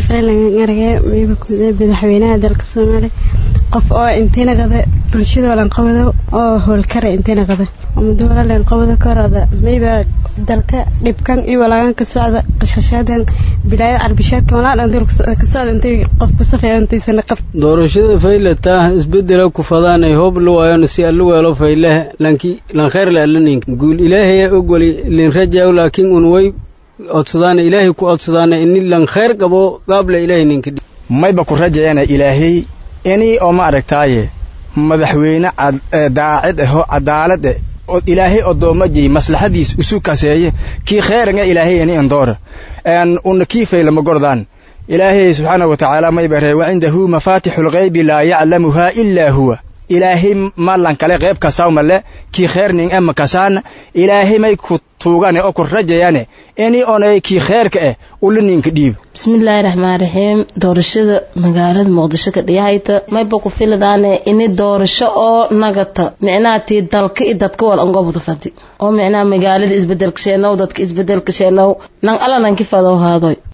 faylangarage mayba kumida madaxweynaha dalka soomaaliya qof oo intiina qada bulshada walanqabado oo howlkara intiina qada amaduwala lanqabado korada mayba dalka dhibkan iyo walaagan ka socda qashqashaadan bilaayad carbishaadka walaa dhan ka socda intay qof ku safeeyo intaysana qab doorashada faylata isbedela ku fadaanay hoob lu waayon si allu weelo fayleh lanki lan khayr la alanin guul ilaahay ogoli lin rajaa laakiin un way codsadaana ilaahay ku codsadaana ini lan khayr qabo gaabla ilaahay ninka mayba ku rajayana ilaahay inii oo ma aragtaaye madaxweyne daacid ahoo cadaalad eh oo ilaahay oddoomajay maslaxadiis isu kaseeye kii kheeranga ilaahay ini andoora una kii faylama gordaan ilaahay subxaana wa tacaala mayba ree wacindahu mafaatixu lghaybi laa yaclamuhaa ilaa huwa ilaahay malan kale qayb kasaw male kii kheerning ama kasaana ilaahay may ku tuugane oo ku rajayane ini onay kii kheerka eh ula ninka dhiib bismillaahi raxmaan raxiim doorashada magaalada muqdisho ka dhiyahayta mayba ku filadaane ini doorasho oo nagata micnaha tii dalka i dadka wal angobda fadi oo micnaha magaalada isbedelka sheenow dadka isbedelka sheenow nan ala nanki fadow haadoy